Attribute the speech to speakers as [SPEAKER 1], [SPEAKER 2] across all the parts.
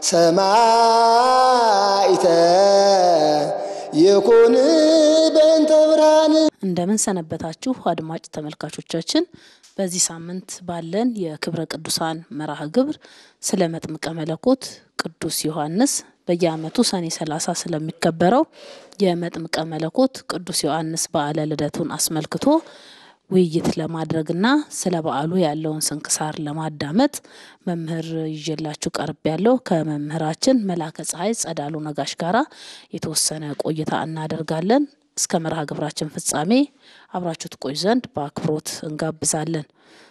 [SPEAKER 1] ሰማይተ ይኩን በእንተ ብርሃን
[SPEAKER 2] እንደምን ሰነበታችሁ አድማጭ ተመልካቾቻችን። በዚህ ሳምንት ባለን የክብረ ቅዱሳን መርሃ ግብር ስለ መጥምቀ መለኮት ቅዱስ ዮሐንስ በየዓመቱ ሰኔ ሰላሳ ስለሚከበረው የመጥምቀ መለኮት ቅዱስ ዮሐንስ በዓለ ልደቱን አስመልክቶ ውይይት ለማድረግና ስለ በዓሉ ያለውን ስንክሳር ለማዳመጥ መምህር ይዤላችሁ ቀርብ ያለው ከመምህራችን መላከ ፀሐይ ጸዳሉ ነጋሽ ጋራ የተወሰነ ቆይታ እናደርጋለን። እስከ መርሃ ግብራችን ፍጻሜ አብራችሁ ትቆዩ ዘንድ በአክብሮት እንጋብዛለን።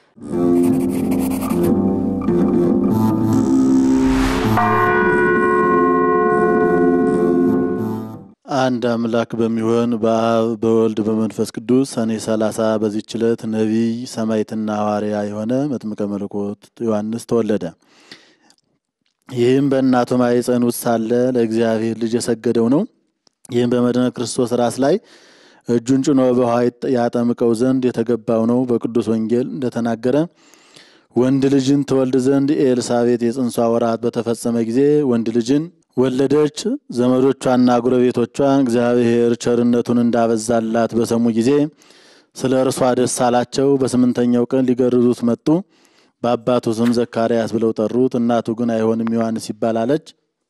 [SPEAKER 3] አንድ አምላክ በሚሆን በአብ በወልድ በመንፈስ ቅዱስ ሰኔ ሰላሳ በዚህች ዕለት ነቢይ ሰማዕትና ሐዋርያ የሆነ መጥምቀ መለኮት ዮሐንስ ተወለደ። ይህም በእናቱ ማኅፀን ውስጥ ሳለ ለእግዚአብሔር ልጅ የሰገደው ነው። ይህም በመድኃኔ ክርስቶስ ራስ ላይ እጁን ጭኖ በውኃ ያጠምቀው ዘንድ የተገባው ነው። በቅዱስ ወንጌል እንደተናገረ ወንድ ልጅን ትወልድ ዘንድ ኤልሳቤጥ የጽንሷ ወራት በተፈጸመ ጊዜ ወንድ ልጅን ወለደች። ዘመዶቿና ጎረቤቶቿ እግዚአብሔር ቸርነቱን እንዳበዛላት በሰሙ ጊዜ ስለ እርሷ ደስ አላቸው። በስምንተኛው ቀን ሊገርዙት መጡ። በአባቱ ስም ዘካርያስ ብለው ጠሩት። እናቱ ግን አይሆንም ዮሐንስ ይባላለች።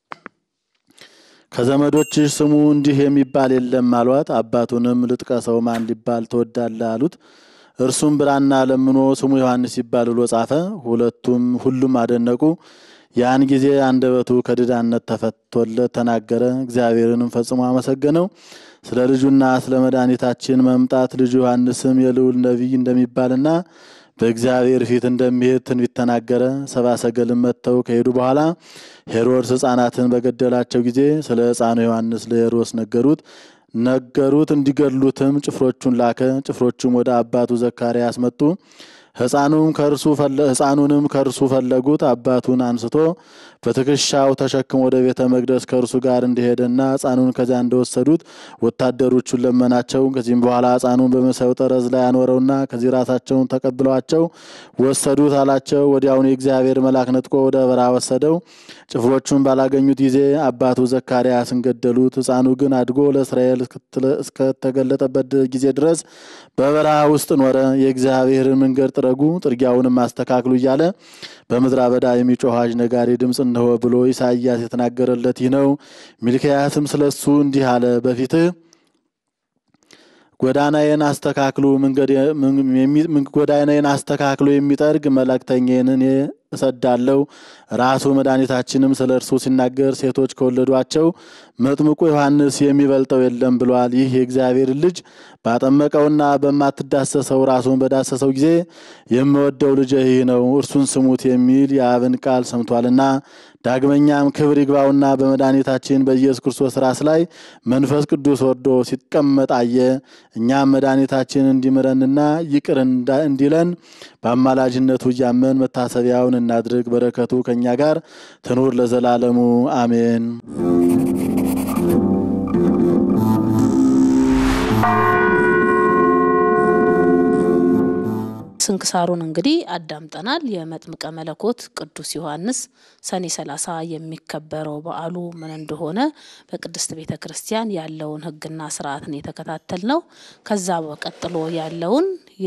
[SPEAKER 3] ከዘመዶችሽ ስሙ እንዲህ የሚባል የለም አሏት። አባቱንም ልጥቀሰው ማን ሊባል ትወዳለህ አሉት። እርሱም ብራና ለምኖ ስሙ ዮሐንስ ይባል ብሎ ጻፈ። ሁለቱም ሁሉም አደነቁ። ያን ጊዜ አንደበቱ ከድዳነት ተፈቶለት ተናገረ። እግዚአብሔርንም ፈጽሞ አመሰገነው። ስለ ልጁና ስለ መድኃኒታችን መምጣት ልጁ ዮሐንስም የልዑል ነቢይ እንደሚባልና በእግዚአብሔር ፊት እንደሚሄድ ትንቢት ተናገረ። ሰብአ ሰገልም መጥተው ከሄዱ በኋላ ሄሮድስ ሕፃናትን በገደላቸው ጊዜ ስለ ሕፃኑ ዮሐንስ ለሄሮድስ ነገሩት ነገሩት እንዲገድሉትም ጭፍሮቹን ላከ። ጭፍሮቹም ወደ አባቱ ዘካርያስ መጡ። ሕፃኑም ከእርሱ ሕፃኑንም ከእርሱ ፈለጉት። አባቱን አንስቶ በትከሻው ተሸክሞ ወደ ቤተ መቅደስ ከእርሱ ጋር እንደሄደና ሕፃኑን ከዚያ እንደወሰዱት ወታደሮቹን ለመናቸው። ከዚህም በኋላ ሕፃኑን በመሳዩ ጠረዝ ላይ አኖረውና ከዚህ ራሳቸውን ተቀብለዋቸው ወሰዱት አላቸው። ወዲያውኑ የእግዚአብሔር መልአክ ነጥቆ ወደ በረሃ ወሰደው። ጭፍሮቹን ባላገኙት ጊዜ አባቱ ዘካርያስን ገደሉት። ሕፃኑ ግን አድጎ ለእስራኤል እስከተገለጠበት ጊዜ ድረስ በበረሃ ውስጥ ኖረ። የእግዚአብሔርን መንገድ ጥረጉ፣ ጥርጊያውንም አስተካክሉ እያለ በምድረ በዳ የሚጮህ አዋጅ ነጋሪ ድምፅ እነሆ ብሎ ኢሳይያስ የተናገረለት ይህ ነው። ሚልክያስም ስለሱ እንዲህ አለ፣ በፊትህ ጎዳናዬን አስተካክሉ ጎዳናዬን አስተካክሎ የሚጠርግ መልእክተኛዬን እኔ እሰዳለሁ። ራሱ መድኃኒታችንም ስለ እርሱ ሲናገር ሴቶች ከወለዷቸው መጥምቁ ዮሐንስ የሚበልጠው የለም ብሏል። ይህ የእግዚአብሔር ልጅ ባጠመቀውና በማትዳሰሰው ራሱን በዳሰሰው ጊዜ የምወደው ልጅ ይህ ነው፣ እርሱን ስሙት የሚል የአብን ቃል ሰምቷልና። ዳግመኛም ክብር ይግባውና በመድኃኒታችን በኢየሱስ ክርስቶስ ራስ ላይ መንፈስ ቅዱስ ወርዶ ሲቀመጥ አየ። እኛም መድኃኒታችን እንዲምረንና ይቅር እንዲለን በአማላጅነቱ እያመን መታሰቢያውን እናድርግ። በረከቱ ከእኛ ጋር ትኑር ለዘላለሙ አሜን።
[SPEAKER 2] ስንክሳሩን እንግዲህ አዳምጠናል። የመጥምቀ መለኮት ቅዱስ ዮሐንስ ሰኔ ሰላሳ የሚከበረው በዓሉ ምን እንደሆነ በቅድስት ቤተ ክርስቲያን ያለውን ሕግና ስርዓትን የተከታተል ነው። ከዛ በቀጥሎ ያለውን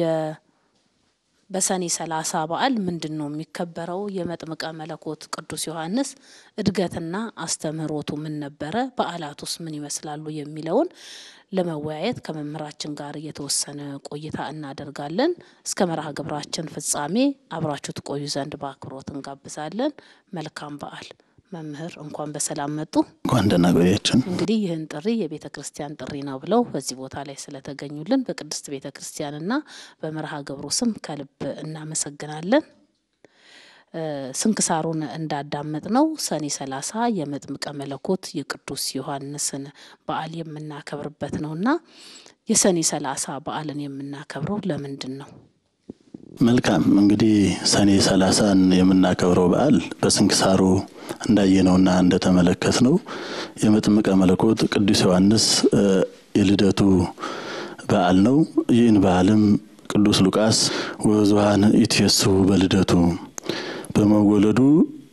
[SPEAKER 2] በሰኔ ሰላሳ በዓል ምንድን ነው የሚከበረው? የመጥምቀ መለኮት ቅዱስ ዮሐንስ እድገትና አስተምህሮቱ ምን ነበረ? በዓላቱስ ምን ይመስላሉ? የሚለውን ለመወያየት ከመምህራችን ጋር የተወሰነ ቆይታ እናደርጋለን። እስከ መርሃ ግብራችን ፍጻሜ አብራችሁ ትቆዩ ዘንድ በአክብሮት እንጋብዛለን። መልካም በዓል። መምህር እንኳን በሰላም መጡ።
[SPEAKER 3] እንኳን ደህና ቆያችን።
[SPEAKER 2] እንግዲህ ይህን ጥሪ የቤተ ክርስቲያን ጥሪ ነው ብለው በዚህ ቦታ ላይ ስለተገኙልን በቅድስት ቤተ ክርስቲያንና በመርሃ ግብሩ ስም ከልብ እናመሰግናለን። ስንክሳሩን እንዳዳመጥ ነው ሰኔ ሰላሳ የመጥምቀ መለኮት የቅዱስ ዮሐንስን በዓል የምናከብርበት ነውና የሰኔ ሰላሳ በዓልን የምናከብረው ለምንድን ነው?
[SPEAKER 3] መልካም እንግዲህ ሰኔ ሰላሳን የምናከብረው በዓል በስንክሳሩ እንዳየነውና እንደተመለከት ነው የመጥምቀ መለኮት ቅዱስ ዮሐንስ የልደቱ በዓል ነው። ይህን በዓልም ቅዱስ ሉቃስ ወብዙኃን ይትፌስሑ በልደቱ በመወለዱ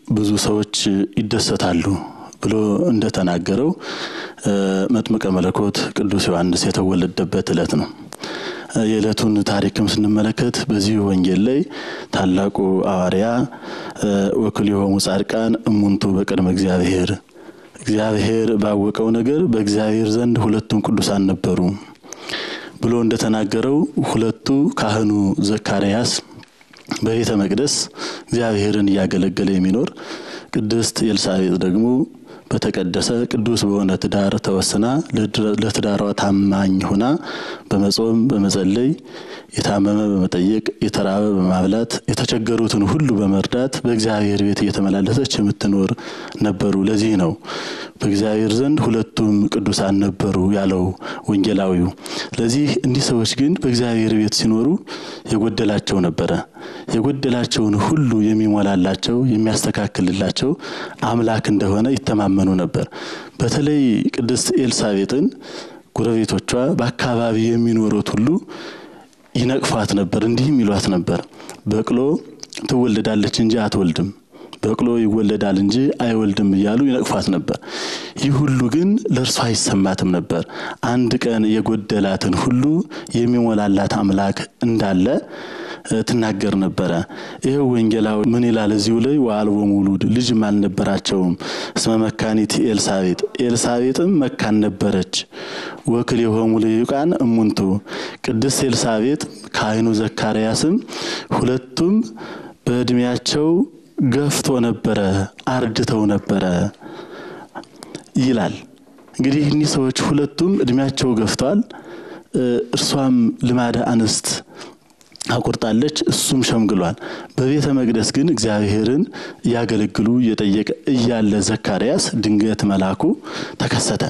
[SPEAKER 3] ብዙ ሰዎች ይደሰታሉ ብሎ እንደተናገረው መጥምቀ መለኮት ቅዱስ ዮሐንስ የተወለደበት ዕለት ነው። የዕለቱን ታሪክም ስንመለከት በዚህ ወንጌል ላይ ታላቁ ሐዋርያ ወክልኤሆሙ ጻድቃን እሙንቱ በቅድመ እግዚአብሔር እግዚአብሔር ባወቀው ነገር በእግዚአብሔር ዘንድ ሁለቱም ቅዱሳን ነበሩ ብሎ እንደተናገረው ሁለቱ ካህኑ ዘካርያስ በቤተ መቅደስ እግዚአብሔርን እያገለገለ የሚኖር ቅድስት ኤልሳቤጥ ደግሞ በተቀደሰ ቅዱስ በሆነ ትዳር ተወስና ለትዳሯ ታማኝ ሆና በመጾም በመጸለይ የታመመ በመጠየቅ የተራበ በማብላት የተቸገሩትን ሁሉ በመርዳት በእግዚአብሔር ቤት እየተመላለሰች የምትኖር ነበሩ። ለዚህ ነው በእግዚአብሔር ዘንድ ሁለቱም ቅዱሳን ነበሩ ያለው ወንጌላዊው። ስለዚህ እንዲህ ሰዎች ግን በእግዚአብሔር ቤት ሲኖሩ የጎደላቸው ነበረ። የጎደላቸውን ሁሉ የሚሞላላቸው የሚያስተካክልላቸው አምላክ እንደሆነ ይተማመኑ ነበር። በተለይ ቅድስት ኤልሳቤጥን ጎረቤቶቿ በአካባቢ የሚኖሩት ሁሉ ይነቅፏት ነበር። እንዲህም ይሏት ነበር፣ በቅሎ ትወለዳለች እንጂ አትወልድም፣ በቅሎ ይወለዳል እንጂ አይወልድም እያሉ ይነቅፏት ነበር። ይህ ሁሉ ግን ለእርሷ አይሰማትም ነበር። አንድ ቀን የጎደላትን ሁሉ የሚሞላላት አምላክ እንዳለ ትናገር ነበረ። ይኸው ወንጌላዊ ምን ይላል እዚሁ ላይ ወአልቦ ሙሉድ ልጅም አልነበራቸውም እስመ መካኒት ኤልሳቤጥ ኤልሳቤጥም መካን ነበረች። ወክልኤሆሙ ልሂቃን እሙንቱ ቅድስት ኤልሳቤጥ ካህኑ ዘካርያስም ሁለቱም በእድሜያቸው ገፍቶ ነበረ፣ አርድተው ነበረ ይላል። እንግዲህ እኒህ ሰዎች ሁለቱም እድሜያቸው ገፍቷል። እርሷም ልማደ አንስት አቁርጣለች፣ እሱም ሸምግሏል። በቤተ መቅደስ ግን እግዚአብሔርን እያገለግሉ እየጠየቀ እያለ ዘካርያስ ድንገት መልአኩ ተከሰተ።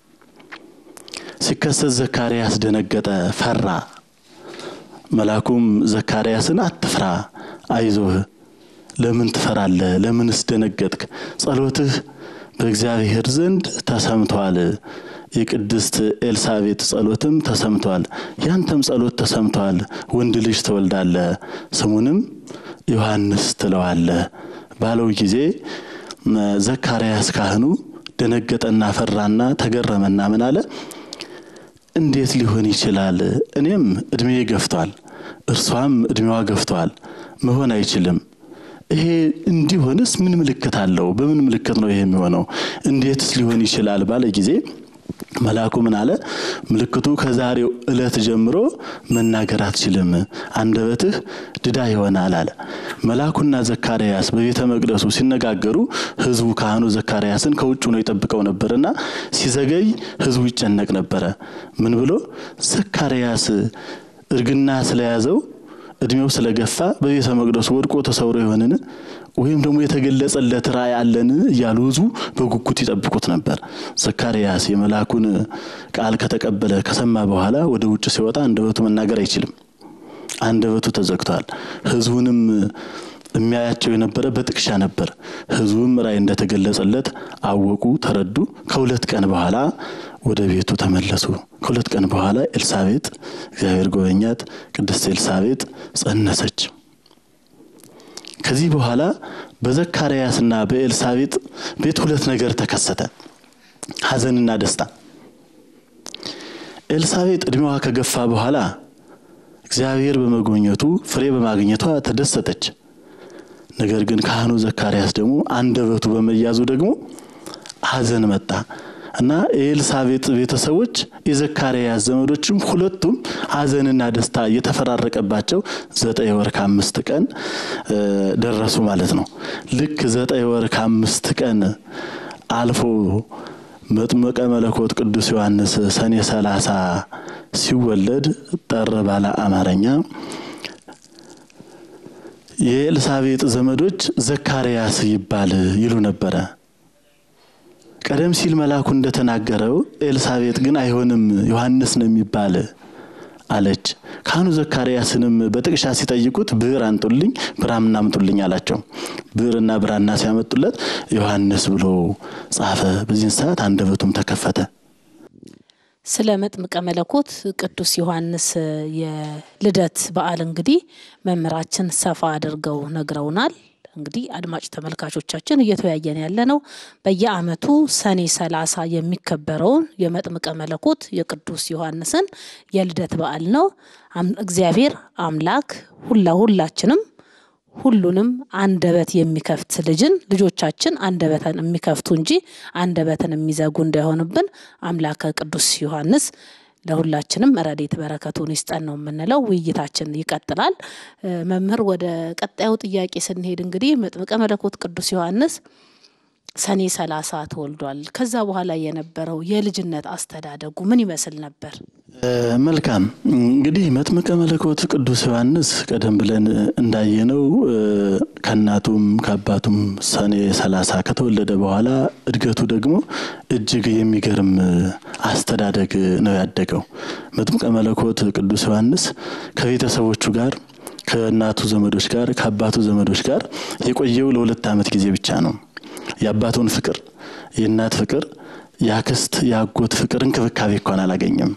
[SPEAKER 3] ሲከሰት ዘካርያስ ደነገጠ፣ ፈራ። መልአኩም ዘካርያስን አትፍራ፣ አይዞህ፣ ለምን ትፈራለህ? ለምንስ ደነገጥክ? ጸሎትህ በእግዚአብሔር ዘንድ ተሰምቷል። የቅድስት ኤልሳቤጥ ጸሎትም ተሰምቷል። ያንተም ጸሎት ተሰምቷል። ወንድ ልጅ ትወልዳለህ፣ ስሙንም ዮሐንስ ትለዋለህ ባለው ጊዜ ዘካርያስ ካህኑ ደነገጠና ፈራና ተገረመና ምን አለ? እንዴት ሊሆን ይችላል? እኔም እድሜ ገፍቷል፣ እርሷም እድሜዋ ገፍቷል። መሆን አይችልም። ይሄ እንዲሆንስ ምን ምልክት አለው? በምን ምልክት ነው ይሄ የሚሆነው? እንዴትስ ሊሆን ይችላል ባለ ጊዜ መልአኩ ምን አለ? ምልክቱ ከዛሬው ዕለት ጀምሮ መናገር አትችልም፣ አንደበትህ ድዳ ይሆናል አለ። መልአኩና ዘካርያስ በቤተ መቅደሱ ሲነጋገሩ ሕዝቡ ካህኑ ዘካርያስን ከውጭ ነው ይጠብቀው ነበርና ሲዘገይ ሕዝቡ ይጨነቅ ነበረ። ምን ብሎ ዘካርያስ እርግና ስለያዘው እድሜው ስለገፋ በቤተ መቅደሱ ወድቆ ተሰውሮ የሆንን ወይም ደግሞ የተገለጸለት ራእይ አለን እያሉ ህዝቡ በጉጉት ይጠብቁት ነበር። ዘካርያስ የመልአኩን ቃል ከተቀበለ ከሰማ በኋላ ወደ ውጭ ሲወጣ አንደበቱ መናገር አይችልም። አንደበቱ ተዘግቷል። ህዝቡንም የሚያያቸው የነበረ በጥቅሻ ነበር። ህዝቡም ራእይ እንደተገለጸለት አወቁ፣ ተረዱ። ከሁለት ቀን በኋላ ወደ ቤቱ ተመለሱ። ከሁለት ቀን በኋላ ኤልሳቤጥ እግዚአብሔር ጎበኛት። ቅድስት ኤልሳቤጥ ጸነሰች። ከዚህ በኋላ በዘካርያስና በኤልሳቤጥ ቤት ሁለት ነገር ተከሰተ፣ ሐዘንና ደስታ። ኤልሳቤጥ እድሜዋ ከገፋ በኋላ እግዚአብሔር በመጎብኘቱ ፍሬ በማግኘቷ ተደሰተች። ነገር ግን ካህኑ ዘካርያስ ደግሞ አንደበቱ በመያዙ ደግሞ ሐዘን መጣ እና የኤልሳቤጥ ቤተሰቦች የዘካርያስ ዘመዶችም ሁለቱም ሐዘንና ደስታ እየተፈራረቀባቸው ዘጠኝ ወር ከአምስት ቀን ደረሱ ማለት ነው። ልክ ዘጠኝ ወር ከአምስት ቀን አልፎ መጥምቀ መለኮት ቅዱስ ዮሐንስ ሰኔ ሰላሳ ሲወለድ ጠር ባለ አማርኛ የኤልሳቤጥ ዘመዶች ዘካርያስ ይባል ይሉ ነበረ። ቀደም ሲል መልአኩ እንደተናገረው ኤልሳቤጥ ግን አይሆንም ዮሐንስ ነው የሚባል አለች። ካህኑ ዘካርያስንም በጥቅሻ ሲጠይቁት ብዕር አንጡልኝ ብራና አምጡልኝ አላቸው። ብዕርና ብራና ሲያመጡለት ዮሐንስ ብሎ ጻፈ። በዚህን ሰዓት አንደበቱም ተከፈተ።
[SPEAKER 2] ስለ መጥምቀ መለኮት ቅዱስ ዮሐንስ የልደት በዓል እንግዲህ መምህራችን ሰፋ አድርገው ነግረውናል። እንግዲህ አድማጭ ተመልካቾቻችን እየተወያየን ያለ ነው በየዓመቱ ሰኔ ሰላሳ የሚከበረውን የመጥምቀ መለኮት የቅዱስ ዮሐንስን የልደት በዓል ነው። እግዚአብሔር አምላክ ሁላ ሁላችንም ሁሉንም አንደበት የሚከፍት ልጅን ልጆቻችን አንደበትን የሚከፍቱ እንጂ አንደበትን የሚዘጉ እንዳይሆንብን አምላከ ቅዱስ ዮሐንስ ለሁላችንም ረድኤት በረከቱን ይስጠን ነው የምንለው። ውይይታችን ይቀጥላል። መምህር ወደ ቀጣዩ ጥያቄ ስንሄድ እንግዲህ መጥምቀ መለኮት ቅዱስ ዮሐንስ ሰኔ ሰላሳ ተወልዷል። ከዛ በኋላ የነበረው የልጅነት አስተዳደጉ ምን ይመስል ነበር?
[SPEAKER 3] መልካም እንግዲህ መጥምቀ መለኮት ቅዱስ ዮሐንስ ቀደም ብለን እንዳየነው ከእናቱም ከአባቱም ሰኔ ሰላሳ ከተወለደ በኋላ እድገቱ ደግሞ እጅግ የሚገርም አስተዳደግ ነው ያደገው። መጥምቀ መለኮት ቅዱስ ዮሐንስ ከቤተሰቦቹ ጋር ከእናቱ ዘመዶች ጋር ከአባቱ ዘመዶች ጋር የቆየው ለሁለት ዓመት ጊዜ ብቻ ነው። የአባቱን ፍቅር፣ የእናት ፍቅር፣ የአክስት የአጎት ፍቅር እንክብካቤ እንኳን አላገኘም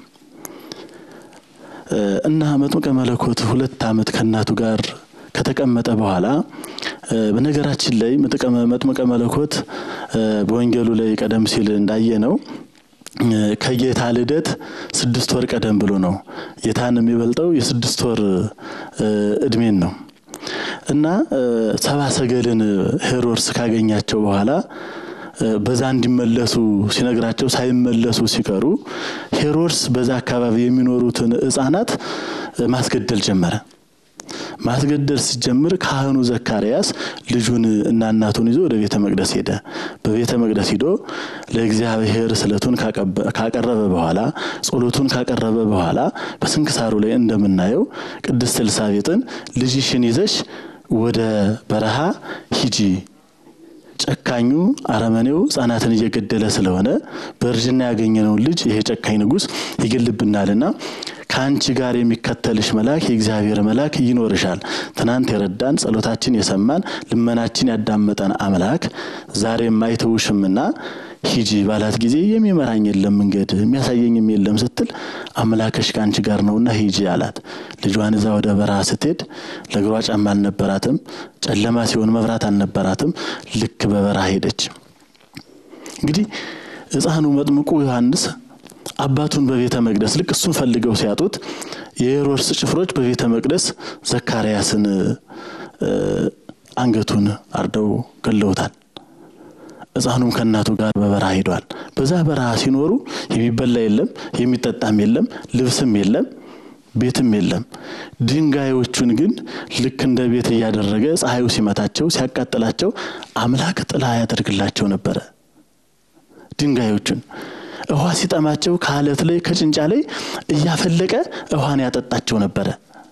[SPEAKER 3] እና መጥምቀ መለኮት ሁለት ዓመት ከእናቱ ጋር ከተቀመጠ በኋላ በነገራችን ላይ መጥምቀ መለኮት በወንጌሉ ላይ ቀደም ሲል እንዳየነው ከጌታ ልደት ስድስት ወር ቀደም ብሎ ነው። ጌታን የሚበልጠው የስድስት ወር እድሜን ነው እና ሰባ ሰገልን ሄሮድስ ካገኛቸው በኋላ በዛ እንዲመለሱ ሲነግራቸው ሳይመለሱ ሲቀሩ ሄሮድስ በዛ አካባቢ የሚኖሩትን ሕፃናት ማስገደል ጀመረ። ማስገደል ሲጀምር ካህኑ ዘካርያስ ልጁን እና እናቱን ይዞ ወደ ቤተ መቅደስ ሄደ። በቤተ መቅደስ ሂዶ ለእግዚአብሔር ስዕለቱን ካቀረበ በኋላ ጸሎቱን ካቀረበ በኋላ በስንክሳሩ ላይ እንደምናየው ቅድስት ኤልሳቤጥን ልጅሽን ይዘሽ ወደ በረሃ ሂጂ ጨካኙ አረመኔው ሕፃናትን እየገደለ ስለሆነ በእርጅና ያገኘነውን ልጅ ይሄ ጨካኝ ንጉሥ ይገልብናልና ከአንቺ ጋር የሚከተልሽ መልአክ የእግዚአብሔር መልአክ ይኖርሻል። ትናንት የረዳን ጸሎታችን የሰማን ልመናችን ያዳመጠን አምላክ ዛሬም አይተውሽምና ሂጂ ባላት ጊዜ የሚመራኝ የለም መንገድ የሚያሳየኝም የለም ስትል አምላክሽ ከአንቺ ጋር ነውና ሂጂ አላት። ልጇን እዛ ወደ በረሃ ስትሄድ ለእግሯ ጫማ አልነበራትም። ጨለማ ሲሆን መብራት አልነበራትም። ልክ በበረሃ ሄደች። እንግዲህ ሕፃኑ መጥምቁ ዮሐንስ አባቱን በቤተ መቅደስ ልክ እሱን ፈልገው ሲያጡት የሄሮድስ ጭፍሮች በቤተ መቅደስ ዘካርያስን አንገቱን አርደው ገለውታል። ሕፃኑም ከእናቱ ጋር በበረሃ ሄዷል። በዛ በረሃ ሲኖሩ የሚበላ የለም፣ የሚጠጣም የለም፣ ልብስም የለም፣ ቤትም የለም። ድንጋዮቹን ግን ልክ እንደ ቤት እያደረገ ፀሐዩ ሲመታቸው ሲያቃጥላቸው አምላክ ጥላ ያደርግላቸው ነበረ። ድንጋዮቹን ውሃ ሲጠማቸው ከአለት ላይ ከጭንጫ ላይ እያፈለቀ ውሃን ያጠጣቸው ነበረ።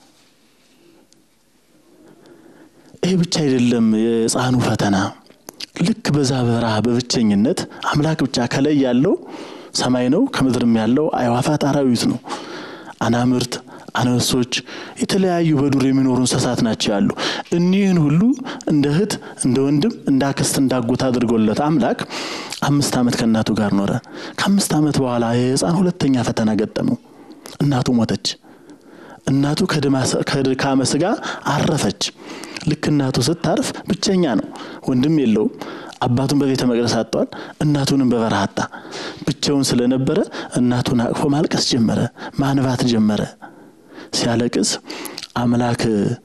[SPEAKER 3] ይህ ብቻ አይደለም የሕፃኑ ፈተና ልክ በዛ በረሃ በብቸኝነት አምላክ ብቻ ከላይ ያለው ሰማይ ነው፣ ከምድርም ያለው አዕዋፋት አራዊት ነው። አናምርት፣ አንበሶች፣ የተለያዩ በዱር የሚኖሩ እንስሳት ናቸው ያሉ። እኒህን ሁሉ እንደ እህት፣ እንደ ወንድም፣ እንደ አክስት፣ እንዳጎት አድርጎለት አምላክ አምስት ዓመት ከእናቱ ጋር ኖረ። ከአምስት ዓመት በኋላ የሕፃን ሁለተኛ ፈተና ገጠመው። እናቱ ሞተች። እናቱ ከድካመ ሥጋ አረፈች። ልክ እናቱ ስታርፍ ብቸኛ ነው፣ ወንድም የለውም። አባቱን በቤተ መቅደስ አጥቷል፣ እናቱንም በበረሃ አጣ። ብቻውን ስለነበረ እናቱን አቅፎ ማልቀስ ጀመረ፣ ማንባት ጀመረ። ሲያለቅስ አምላክ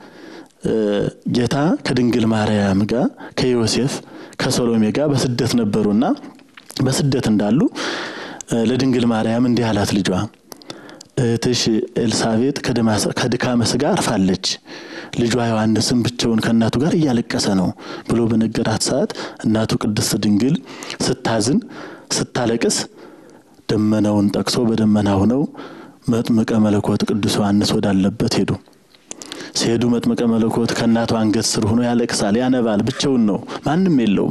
[SPEAKER 3] ጌታ ከድንግል ማርያም ጋር ከዮሴፍ ከሰሎሜ ጋር በስደት ነበሩና በስደት እንዳሉ ለድንግል ማርያም እንዲህ አላት ልጇ እህትሽ ኤልሳቤጥ ከድካመ ሥጋ አርፋለች፣ ልጇ ዮሐንስም ብቻውን ከእናቱ ጋር እያለቀሰ ነው ብሎ በነገራት ሰዓት እናቱ ቅድስት ድንግል ስታዝን ስታለቅስ ደመናውን ጠቅሶ በደመና ሆነው መጥምቀ መለኮት ቅዱስ ዮሐንስ ወዳለበት ሄዱ። ሲሄዱ መጥምቀ መለኮት ከእናቱ አንገት ስር ሆኖ ያለቅሳል፣ ያነባል። ብቻውን ነው፣ ማንም የለውም።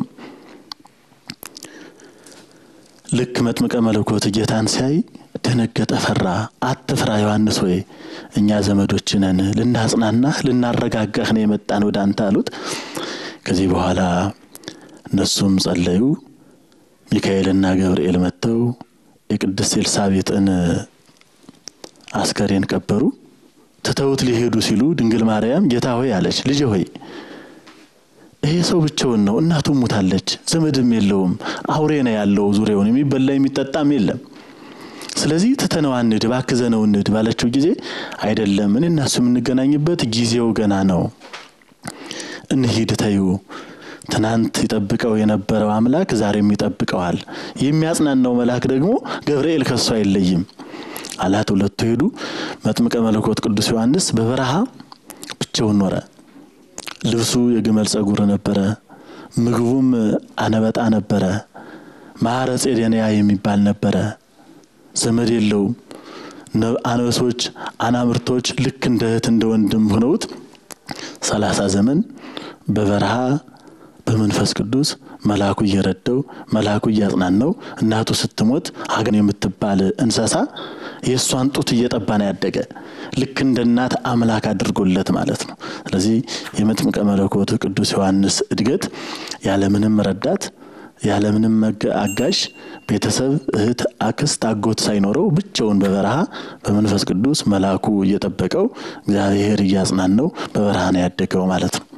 [SPEAKER 3] ልክ መጥምቀ መለኮት ጌታን ሲያይ ደነገጠ፣ ፈራ። አትፍራ ዮሐንስ ሆይ እኛ ዘመዶች ነን፣ ልናጽናናህ ልናረጋጋህ ነው የመጣን ወደ አንተ አሉት። ከዚህ በኋላ እነሱም ጸለዩ። ሚካኤልና ገብርኤል መጥተው የቅድስት ኤልሳቤጥን አስከሬን ቀበሩ። ትተውት ሊሄዱ ሲሉ ድንግል ማርያም ጌታ ሆይ አለች፣ ልጄ ሆይ ይሄ ሰው ብቻውን ነው፣ እናቱ ሙታለች፣ ዘመድም የለውም፣ አውሬ ነው ያለው ዙሪያውን፣ የሚበላ የሚጠጣም የለም። ስለዚህ ትተነው አንድ ባክዘነው እንድ ባለችው ጊዜ አይደለም እኔ እና እሱ የምንገናኝበት ጊዜው ገና ነው፣ እንሂድ ተዩ። ትናንት ይጠብቀው የነበረው አምላክ ዛሬም ይጠብቀዋል። የሚያጽናናው መልአክ ደግሞ ገብርኤል ከሱ አይለይም አላት። ሁለቱ ሄዱ። መጥምቀ መለኮት ቅዱስ ዮሐንስ በበረሃ ብቻውን ኖረ። ልብሱ የግመል ጸጉር ነበረ። ምግቡም አነበጣ ነበረ። ማረ ጼዴንያ የሚባል ነበረ። ዘመድ የለውም። አንበሶች፣ አናምርቶች ልክ እንደ እህት እንደ ወንድም ሆነውት ሰላሳ ዘመን በበረሃ በመንፈስ ቅዱስ መልአኩ እየረዳው መልአኩ እያጽናናው እናቱ ስትሞት ሀገን የምትባል እንስሳ የእሷን ጡት እየጠባ ነው ያደገ። ልክ እንደ እናት አምላክ አድርጎለት ማለት ነው። ስለዚህ የመጥምቀ መለኮት ቅዱስ ዮሐንስ እድገት ያለምንም ረዳት ያለምንም አጋዥ ቤተሰብ፣ እህት፣ አክስት፣ አጎት ሳይኖረው ብቻውን በበረሃ በመንፈስ ቅዱስ መልአኩ እየጠበቀው እግዚአብሔር እያጽናናው በበረሃ ነው ያደገው ማለት ነው።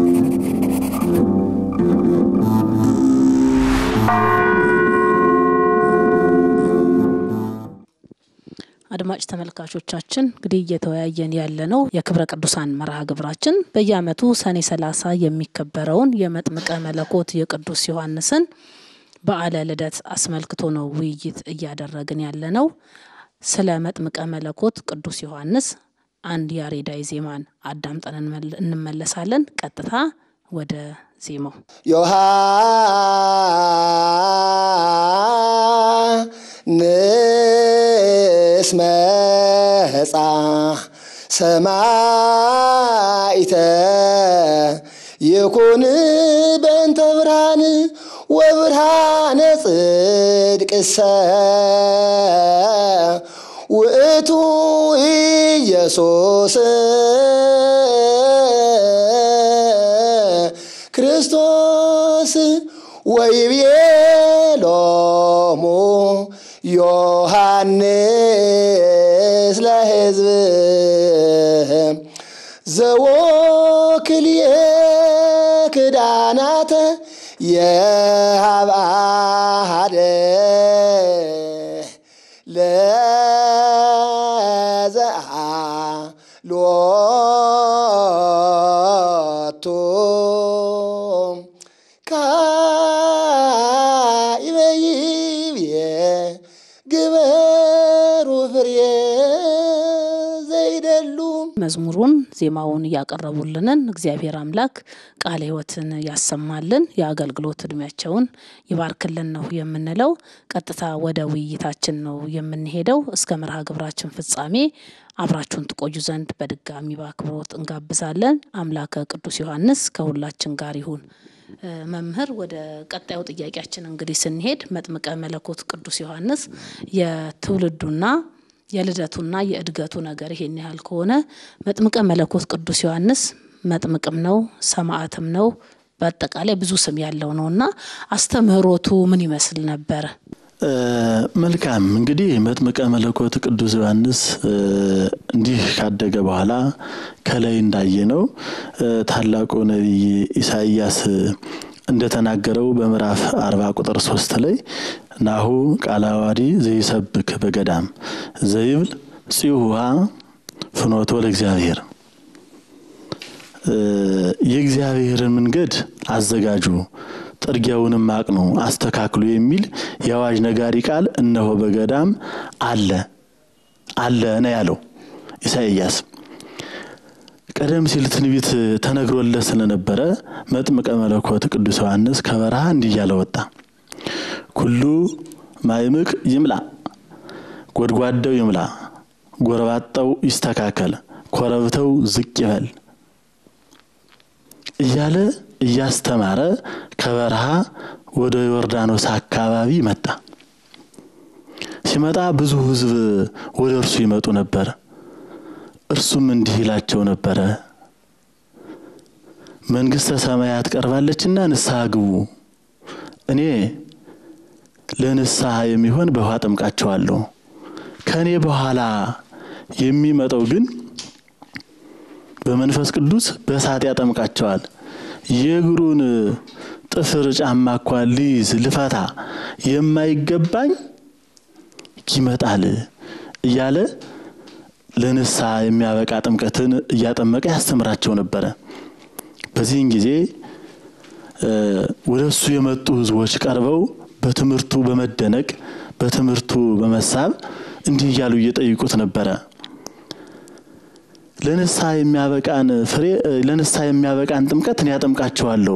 [SPEAKER 2] አድማጭ ተመልካቾቻችን እንግዲህ እየተወያየን ያለ ነው የክብረ ቅዱሳን መርሃ ግብራችን በየዓመቱ ሰኔ ሰላሳ የሚከበረውን የመጥምቀ መለኮት የቅዱስ ዮሐንስን በዓለ ልደት አስመልክቶ ነው ውይይት እያደረግን ያለ ነው። ስለ መጥምቀ መለኮት ቅዱስ ዮሐንስ አንድ ያሬዳዊ ዜማን አዳምጠን እንመለሳለን። ቀጥታ ወደ ዜማው
[SPEAKER 1] ዮሐንስ መጻ ሰማይተ ይኩን በእንተ ብርሃን ወብርሃነ ጽድቅሰ ውእቱ ኢየሱስ ክርስቶስ ወይቤሎሙ ዮሐንስ ለሕዝብ ዘወክልየ ክዳናተ የሃብአደ ለዘአ ሎቱ ካይበይብየ ግበሩ ፍሬ ዘይደሉ
[SPEAKER 2] መዝሙሩን ዜማውን እያቀረቡልንን እግዚአብሔር አምላክ ቃለ ሕይወትን ያሰማልን የአገልግሎት እድሜያቸውን ይባርክልን ነው የምንለው። ቀጥታ ወደ ውይይታችን ነው የምንሄደው። እስከ መርሃ ግብራችን ፍጻሜ አብራችሁን ትቆዩ ዘንድ በድጋሚ በአክብሮት እንጋብዛለን። አምላከ ቅዱስ ዮሐንስ ከሁላችን ጋር ይሁን። መምህር ወደ ቀጣዩ ጥያቄያችን እንግዲህ ስንሄድ መጥምቀ መለኮት ቅዱስ ዮሐንስ የትውልዱና የልደቱና የእድገቱ ነገር ይሄን ያህል ከሆነ መጥምቀ መለኮት ቅዱስ ዮሐንስ መጥምቅም ነው፣ ሰማዕትም ነው፣ በአጠቃላይ ብዙ ስም ያለው ነው እና አስተምህሮቱ ምን ይመስል ነበረ?
[SPEAKER 3] መልካም እንግዲህ መጥምቀ መለኮት ቅዱስ ዮሐንስ እንዲህ ካደገ በኋላ ከላይ እንዳየነው ታላቁ ነቢይ ኢሳይያስ እንደተናገረው በምዕራፍ አርባ ቁጥር ሶስት ላይ ናሁ ቃለ ዓዋዲ ዘይሰብክ በገዳም ዘይብል ጽሁሃ ፍኖቶ ለእግዚአብሔር የእግዚአብሔርን መንገድ አዘጋጁ ጥርጊያውንም አቅኑ አስተካክሉ የሚል የአዋጅ ነጋሪ ቃል እነሆ በገዳም አለ አለ ነው ያለው ኢሳይያስ። ቀደም ሲል ትንቢት ተነግሮለት ስለነበረ መጥምቀ መለኮት ቅዱስ ዮሐንስ ከበረሃ እንዲህ እያለ ወጣ። ኩሉ ማይምቅ ይምላ፣ ጎድጓዳው ይምላ፣ ጎረባጣው ይስተካከል፣ ኮረብተው ዝቅ ይበል እያለ እያስተማረ ከበረሃ ወደ ዮርዳኖስ አካባቢ መጣ። ሲመጣ ብዙ ሕዝብ ወደ እርሱ ይመጡ ነበር። እርሱም እንዲህ ይላቸው ነበረ፣ መንግሥተ ሰማያት ቀርባለችና ንስሐ ግቡ። እኔ ለንስሐ የሚሆን በውሃ ጠምቃቸዋለሁ። ከእኔ በኋላ የሚመጣው ግን በመንፈስ ቅዱስ በእሳት ያጠምቃቸዋል። የእግሩን ጥፍር ጫማ እኳ ልይዝ ልፈታ የማይገባኝ ይመጣል እያለ ለንስሐ የሚያበቃ ጥምቀትን እያጠመቀ ያስተምራቸው ነበረ። በዚህን ጊዜ ወደ እሱ የመጡ ሕዝቦች ቀርበው በትምህርቱ በመደነቅ በትምህርቱ በመሳብ እንዲህ እያሉ እየጠይቁት ነበረ። ለንስሐ የሚያበቃን ፍሬ ለንስሐ የሚያበቃን ጥምቀት እኔ ያጠምቃቸዋለሁ፣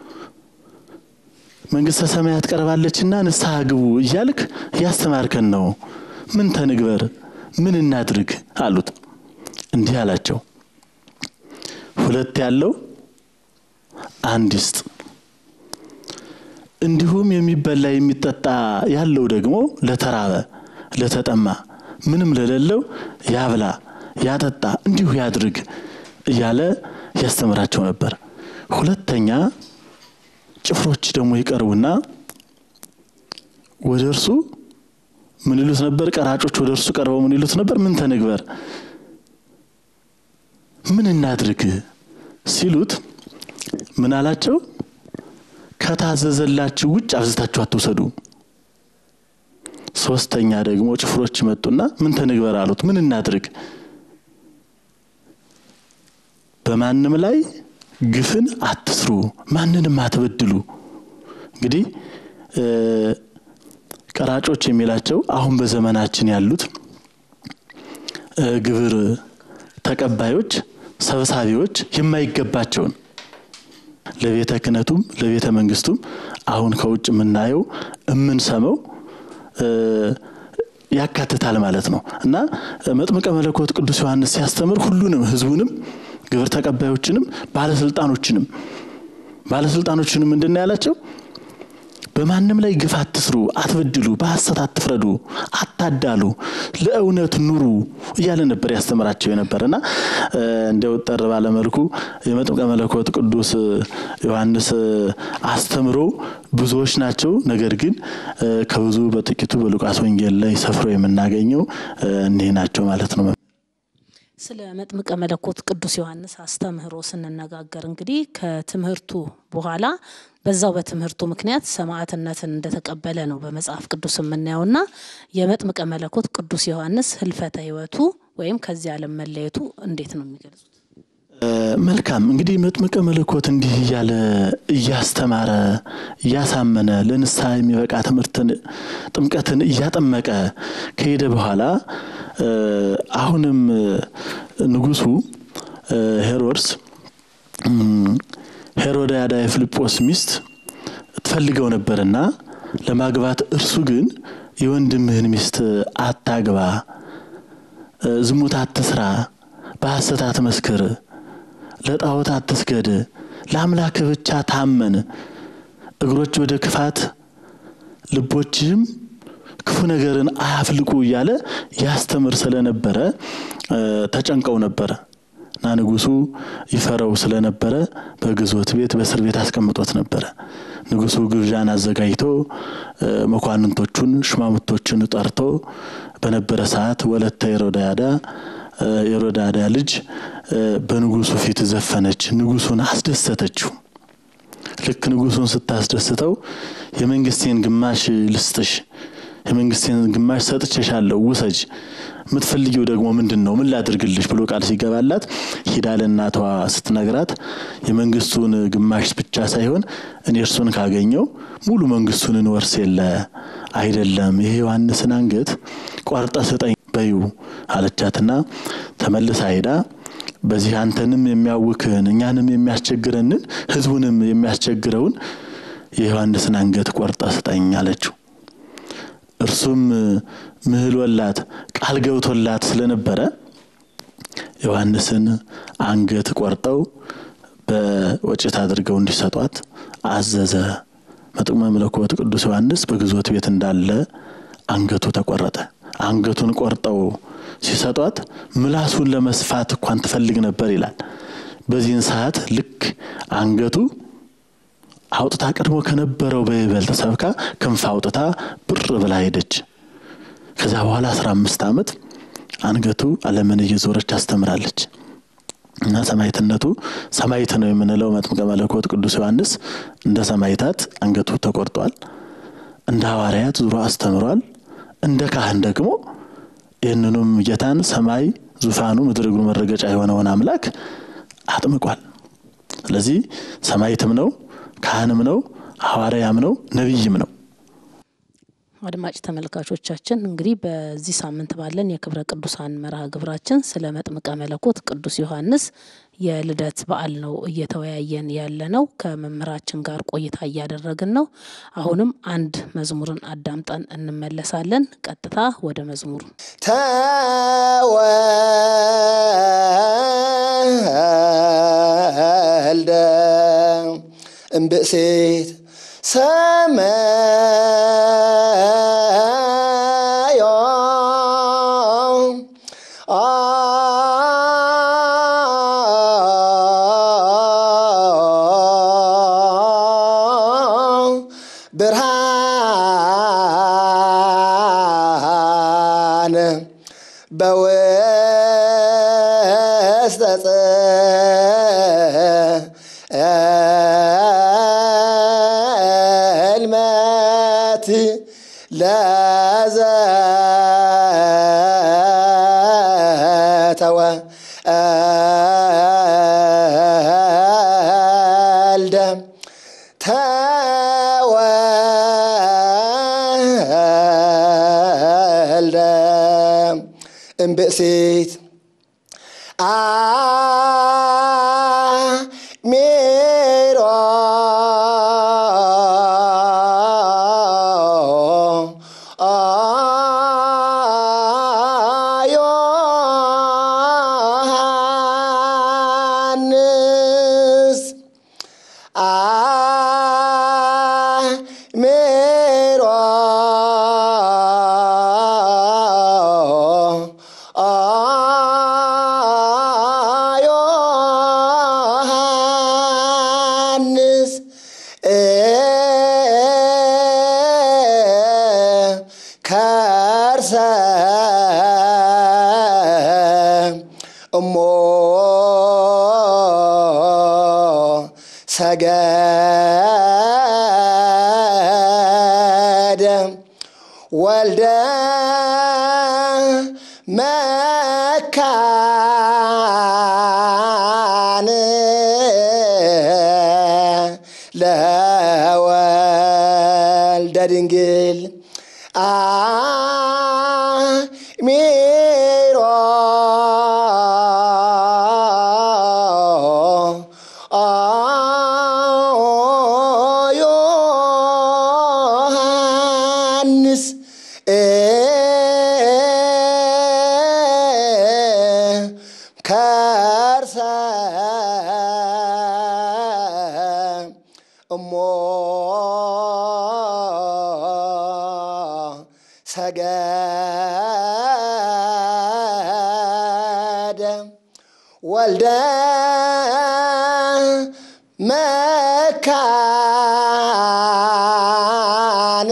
[SPEAKER 3] መንግሥተ ሰማያት ቀርባለችና ንስሐ ግቡ እያልክ እያስተማርከን ነው። ምን ተንግበር ምን እናድርግ አሉት። እንዲህ አላቸው፣ ሁለት ያለው አንድ ይስጥ፣ እንዲሁም የሚበላ የሚጠጣ ያለው ደግሞ ለተራበ ለተጠማ፣ ምንም ለሌለው ያብላ ያጠጣ፣ እንዲሁ ያድርግ እያለ ያስተምራቸው ነበር። ሁለተኛ ጭፍሮች ደግሞ ይቀርቡና ወደ እርሱ ምን ይሉት ነበር? ቀራጮች ወደ እርሱ ቀርበው ምን ይሉት ነበር? ምን ተንግበር ምን እናድርግ ሲሉት ምን አላቸው? ከታዘዘላችሁ ውጭ አብዝታችሁ አትውሰዱ። ሶስተኛ ደግሞ ጭፍሮች መጡና ምን ተንግበር አሉት። ምን እናድርግ? በማንም ላይ ግፍን አትስሩ፣ ማንንም አትበድሉ። እንግዲህ ቀራጮች የሚላቸው አሁን በዘመናችን ያሉት ግብር ተቀባዮች፣ ሰብሳቢዎች የማይገባቸውን ለቤተ ክህነቱም ለቤተ መንግስቱም አሁን ከውጭ የምናየው የምንሰማው ያካትታል ማለት ነው እና መጥምቀ መለኮት ቅዱስ ዮሐንስ ሲያስተምር ሁሉንም ህዝቡንም ግብር ተቀባዮችንም ባለስልጣኖችንም ባለስልጣኖችንም ምንድን ነው ያላቸው? በማንም ላይ ግፍ አትስሩ፣ አትበድሉ፣ በሐሰት አትፍረዱ፣ አታዳሉ፣ ለእውነት ኑሩ እያለ ነበር ያስተምራቸው የነበር እና እንዲያው ጠር ባለመልኩ የመጥምቀ መለኮት ቅዱስ ዮሐንስ አስተምሮ ብዙዎች ናቸው። ነገር ግን ከብዙ በጥቂቱ በሉቃስ ወንጌል ላይ ሰፍሮ የምናገኘው እኒህ ናቸው ማለት ነው።
[SPEAKER 2] ስለ መጥምቀ መለኮት ቅዱስ ዮሐንስ አስተምህሮ ስንነጋገር እንግዲህ ከትምህርቱ በኋላ በዛው በትምህርቱ ምክንያት ሰማዕትነትን እንደተቀበለ ነው በመጽሐፍ ቅዱስ የምናየውና የመጥምቀ መለኮት ቅዱስ ዮሐንስ ህልፈተ ህይወቱ ወይም ከዚህ ዓለም መለየቱ እንዴት ነው የሚገልጹት?
[SPEAKER 3] መልካም እንግዲህ መጥምቀ መለኮት እንዲህ እያለ እያስተማረ እያሳመነ ለንስሐ የሚበቃ ትምህርትን ጥምቀትን እያጠመቀ ከሄደ በኋላ አሁንም ንጉሱ ሄሮድስ ሄሮድያዳ የፊልጶስ ሚስት ትፈልገው ነበርና ለማግባት እርሱ ግን የወንድምህን ሚስት አታግባ፣ ዝሙት አትስራ፣ በሐሰት አትመስክር፣ ለጣዖት አትስገድ፣ ለአምላክህ ብቻ ታመን፣ እግሮች ወደ ክፋት ልቦችህም ክፉ ነገርን አያፍልቁ እያለ ያስተምር ስለነበረ ተጨንቀው ነበረ እና ንጉሱ ይፈረው ስለነበረ በግዞት ቤት በእስር ቤት አስቀምጦት ነበረ። ንጉሱ ግብዣን አዘጋጅቶ መኳንንቶቹን ሽማምቶችን ጠርቶ በነበረ ሰዓት ወለተ ሄሮድያዳ የሄሮድያዳ ልጅ በንጉሱ ፊት ዘፈነች፣ ንጉሱን አስደሰተችው። ልክ ንጉሱን ስታስደስተው የመንግስቴን ግማሽ ልስጥሽ የመንግስቴን ግማሽ ሰጥቼሻለሁ፣ ውሰጅ፣ የምትፈልጊው ደግሞ ምንድን ነው? ምን ላድርግልሽ ብሎ ቃል ሲገባላት ሂዳ ለእናቷ ስትነግራት የመንግስቱን ግማሽ ብቻ ሳይሆን እኔ እርሱን ካገኘው ሙሉ መንግስቱን እንወርስ የለ አይደለም፣ ይሄ ዮሐንስን አንገት ቆርጠ ስጠኝ በዩ አለቻትና ተመልሳ ሄዳ በዚህ አንተንም የሚያውክህን እኛንም የሚያስቸግረንን ህዝቡንም የሚያስቸግረውን የዮሐንስን አንገት ቆርጠ ስጠኝ አለችው። እርሱም ምህሎላት ቃል ገብቶላት ስለነበረ ዮሐንስን አንገት ቆርጠው በወጭት አድርገው እንዲሰጧት አዘዘ። መጥምቀ መለኮት ቅዱስ ዮሐንስ በግዞት ቤት እንዳለ አንገቱ ተቆረጠ። አንገቱን ቆርጠው ሲሰጧት ምላሱን ለመስፋት እንኳን ትፈልግ ነበር ይላል። በዚህን ሰዓት ልክ አንገቱ አውጥታ ቀድሞ ከነበረው በይበልጥ ሰብካ ክንፍ አውጥታ ብር ብላ ሄደች። ከዛ በኋላ አስራ አምስት ዓመት አንገቱ ዓለምን እየዞረች አስተምራለች። እና ሰማዕትነቱ ሰማዕት ነው የምንለው መጥምቀ መለኮት ቅዱስ ዮሐንስ እንደ ሰማዕታት አንገቱ ተቆርጧል። እንደ ሐዋርያት ዙሮ አስተምሯል። እንደ ካህን ደግሞ ይህንኑም ጌታን ሰማይ ዙፋኑ ምድር እግሩ መረገጫ የሆነውን አምላክ አጥምቋል። ስለዚህ ሰማዕትም ነው፣ ካህንም ነው፣ ሐዋርያም ነው፣ ነቢይም ነው።
[SPEAKER 2] አድማጭ ተመልካቾቻችን እንግዲህ በዚህ ሳምንት ባለን የክብረ ቅዱሳን መርሃ ግብራችን ስለ መጥምቀ መለኮት ቅዱስ ዮሐንስ የልደት በዓል ነው እየተወያየን ያለ ነው። ከመምህራችን ጋር ቆይታ እያደረግን ነው። አሁንም አንድ መዝሙርን አዳምጠን እንመለሳለን። ቀጥታ ወደ መዝሙሩ
[SPEAKER 1] ተወልደ እምብእሲት ሰማዮ ብርሃን በውስተ ጽልመት ለዘተወ አልደ ተወልደ እምብእሲት አሚሮ ዮሐንስ አሚሮ ዮሐንስ ከርሰ እሞ ሰገደ ወልደ መካን ለወልደ ድንግል አሚሮ ዮሐንስ ከርሰ እሞ ሰገደ ወልደ መካን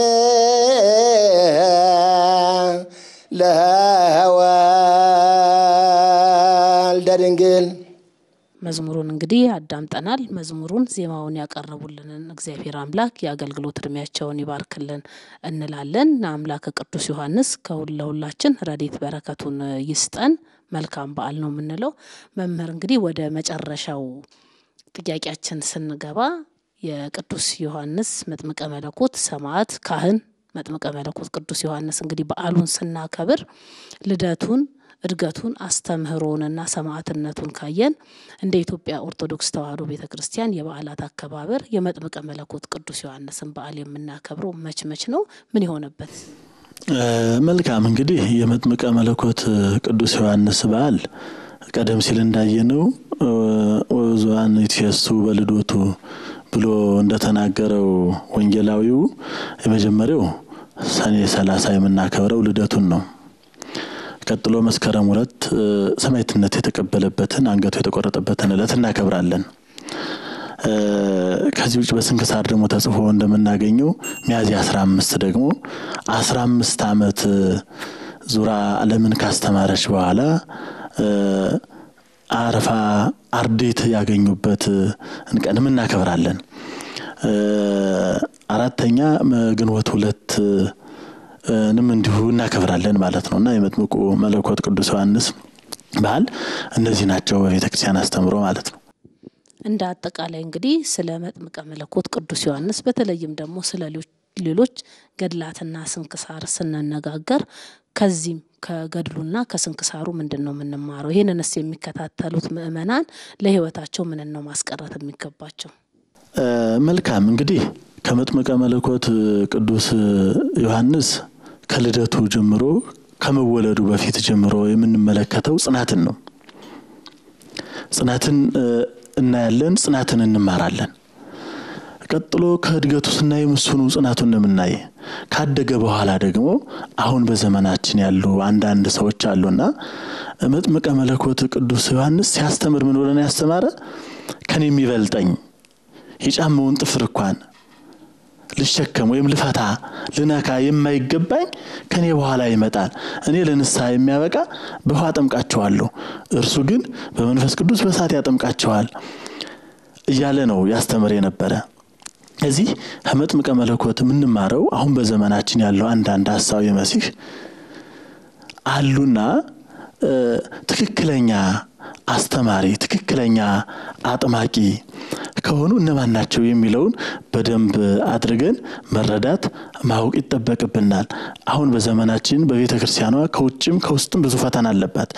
[SPEAKER 1] ለወልደ ድንግል
[SPEAKER 2] መዝሙሩን እንግዲህ አዳምጠናል። መዝሙሩን ዜማውን ያቀረቡልንን እግዚአብሔር አምላክ የአገልግሎት እድሜያቸውን ይባርክልን እንላለን። አምላከ ቅዱስ ዮሐንስ ከሁል ለሁላችን ረድኤት በረከቱን ይስጠን። መልካም በዓል ነው የምንለው። መምህር እንግዲህ ወደ መጨረሻው ጥያቄያችን ስንገባ የቅዱስ ዮሐንስ መጥምቀ መለኮት ሰማዕት ካህን መጥምቀ መለኮት ቅዱስ ዮሐንስ እንግዲህ በዓሉን ስናከብር ልደቱን እድገቱን አስተምህሮውንና ሰማዕትነቱን ካየን እንደ ኢትዮጵያ ኦርቶዶክስ ተዋሕዶ ቤተ ክርስቲያን የበዓላት አከባበር የመጥምቀ መለኮት ቅዱስ ዮሐንስን በዓል የምናከብረው መች መች ነው? ምን የሆነበት?
[SPEAKER 3] መልካም እንግዲህ የመጥምቀ መለኮት ቅዱስ ዮሐንስ በዓል ቀደም ሲል እንዳየነው ወዙዋን ይትፌሱ በልዶቱ ብሎ እንደተናገረው ወንጌላዊው የመጀመሪያው ሰኔ ሰላሳ የምናከብረው ልደቱን ነው። ቀጥሎ መስከረም ሁለት ሰማዕትነት የተቀበለበትን አንገቱ የተቆረጠበትን ዕለት እናከብራለን። ከዚህ ውጭ በስንክሳር ደግሞ ተጽፎ እንደምናገኘው ሚያዝያ አስራ አምስት ደግሞ አስራ አምስት ዓመት ዙራ ዓለምን ካስተማረች በኋላ አረፋ አርዴት ያገኙበት ቀንም እናከብራለን። አራተኛ ግንቦት ሁለት ንም እንዲሁ እናከብራለን ማለት ነው እና የመጥምቁ መለኮት ቅዱስ ዮሐንስ በዓል እነዚህ ናቸው በቤተ ክርስቲያን አስተምሮ ማለት ነው።
[SPEAKER 2] እንደ አጠቃላይ እንግዲህ ስለ መጥምቀ መለኮት ቅዱስ ዮሐንስ በተለይም ደግሞ ስለ ሌሎች ገድላትና ስንክሳር ስንነጋገር ከዚህም ከገድሉና ከስንክሳሩ ምንድን ነው የምንማረው? ይህንንስ የሚከታተሉት ምእመናን ለሕይወታቸው ምንን ነው ማስቀረት የሚገባቸው?
[SPEAKER 3] መልካም እንግዲህ ከመጥምቀ መለኮት ቅዱስ ዮሐንስ ከልደቱ ጀምሮ ከመወለዱ በፊት ጀምሮ የምንመለከተው ጽናትን ነው። ጽናትን እናያለን፣ ጽናትን እንማራለን። ቀጥሎ ከእድገቱ ስናይ ምስኑ ጽናቱን የምናይ ካደገ በኋላ ደግሞ አሁን በዘመናችን ያሉ አንዳንድ ሰዎች አሉና መጥምቀ መለኮት ቅዱስ ዮሐንስ ሲያስተምር ምን ብለን ያስተማረ ከኔ የሚበልጠኝ የጫማውን ጥፍር እንኳን ልሸከም ወይም ልፈታ ልነካ የማይገባኝ ከኔ በኋላ ይመጣል። እኔ ለንስሐ የሚያበቃ በውሃ አጠምቃቸዋለሁ፣ እርሱ ግን በመንፈስ ቅዱስ በእሳት ያጠምቃቸዋል እያለ ነው ያስተምር የነበረ። እዚህ ከመጥምቀ መለኮት የምንማረው አሁን በዘመናችን ያለው አንዳንድ ሀሳዊ መሲህ አሉና ትክክለኛ አስተማሪ ትክክለኛ አጥማቂ ከሆኑ እነማን ናቸው የሚለውን በደንብ አድርገን መረዳት ማወቅ ይጠበቅብናል። አሁን በዘመናችን በቤተ ክርስቲያኗ ከውጭም ከውስጥም ብዙ ፈተና አለባት።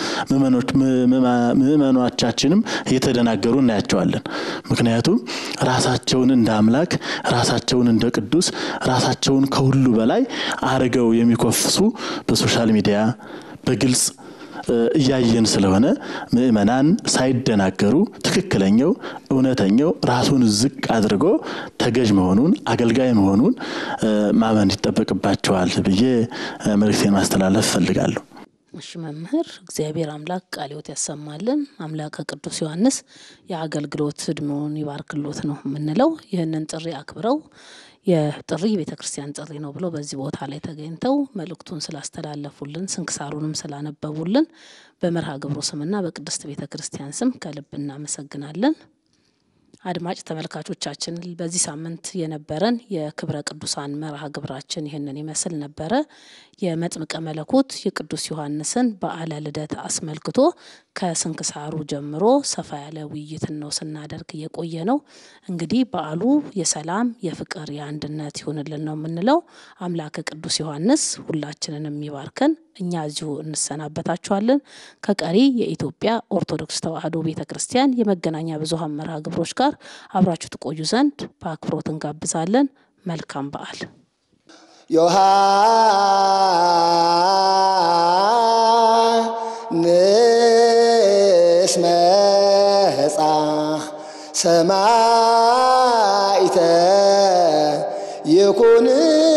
[SPEAKER 3] ምእመኖቻችንም እየተደናገሩ እናያቸዋለን። ምክንያቱም ራሳቸውን እንደ አምላክ፣ ራሳቸውን እንደ ቅዱስ፣ ራሳቸውን ከሁሉ በላይ አርገው የሚኮፍሱ በሶሻል ሚዲያ በግልጽ እያየን ስለሆነ ምእመናን ሳይደናገሩ ትክክለኛው እውነተኛው ራሱን ዝቅ አድርጎ ተገዥ መሆኑን አገልጋይ መሆኑን ማመን ይጠበቅባቸዋል ብዬ መልእክቴን ማስተላለፍ እፈልጋለሁ።
[SPEAKER 2] እሺ መምህር፣ እግዚአብሔር አምላክ ቃለ ሕይወት ያሰማልን። አምላከ ቅዱስ ዮሐንስ የአገልግሎት እድሜውን ይባርክሎት ነው የምንለው። ይህንን ጥሪ አክብረው የጥሪ የቤተ ክርስቲያን ጥሪ ነው ብለው በዚህ ቦታ ላይ ተገኝተው መልእክቱን ስላስተላለፉልን ስንክሳሩንም ስላነበቡልን በመርሃ ግብሩ ስምና በቅድስት ቤተ ክርስቲያን ስም ከልብ እናመሰግናለን። አድማጭ ተመልካቾቻችን በዚህ ሳምንት የነበረን የክብረ ቅዱሳን መርሃ ግብራችን ይህንን ይመስል ነበረ። የመጥምቀ መለኮት የቅዱስ ዮሐንስን በዓለ ልደት አስመልክቶ ከስንክሳሩ ጀምሮ ሰፋ ያለ ውይይትን ነው ስናደርግ የቆየ ነው። እንግዲህ በዓሉ የሰላም የፍቅር፣ የአንድነት ይሁንልን ነው የምንለው። አምላከ ቅዱስ ዮሐንስ ሁላችንን የሚባርከን እኛ እዚሁ እንሰናበታችኋለን። ከቀሪ የኢትዮጵያ ኦርቶዶክስ ተዋሕዶ ቤተ ክርስቲያን የመገናኛ ብዙኃን መርሃ ግብሮች ጋር አብራችሁ ትቆዩ ዘንድ በአክብሮት እንጋብዛለን። መልካም በዓል።
[SPEAKER 1] ዮሐንስ መጻ ሰማዕተ ይኩን